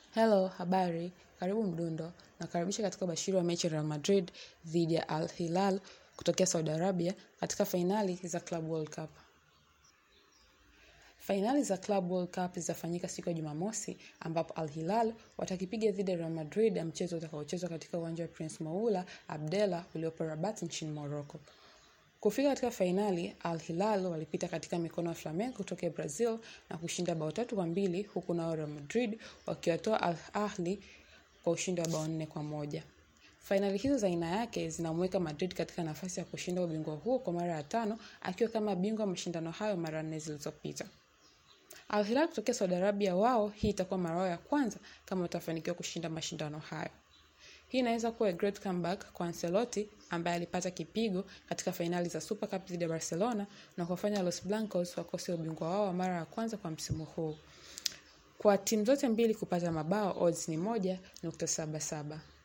Hello, habari, karibu Mdundo, nakaribisha katika ubashiri wa mechi ya Real Madrid dhidi ya Al Hilal kutokea Saudi Arabia katika fainali za Club World Cup. Fainali za Club World Cup zitafanyika siku ya Jumamosi ambapo Al Hilal watakipiga dhidi ya Real Madrid ya mchezo utakaochezwa katika uwanja wa Prince Moula Abdallah uliopo Rabat nchini Morocco. Kufika katika fainali, Al Hilal walipita katika mikono ya Flamengo kutoka Brazil na kushinda bao tatu kwa mbili huku nao Real Madrid wakiwatoa Al Ahly kwa ushindi wa bao nne kwa moja. Fainali hizo za aina yake zinamweka Madrid katika nafasi ya kushinda ubingwa huo kwa mara ya tano akiwa kama bingwa wa mashindano hayo mara nne zilizopita. Al Hilal kutokea Saudi Arabia, wao hii itakuwa mara yao ya kwanza kama watafanikiwa kushinda mashindano hayo. Hii inaweza kuwa a great comeback kwa Ancelotti ambaye alipata kipigo katika fainali za Super Cup dhidi ya Barcelona na kuwafanya Los Blancos wakose ubingwa wao wa mara ya kwanza kwa msimu huu. Kwa timu zote mbili kupata mabao, odds ni moja nukta saba saba.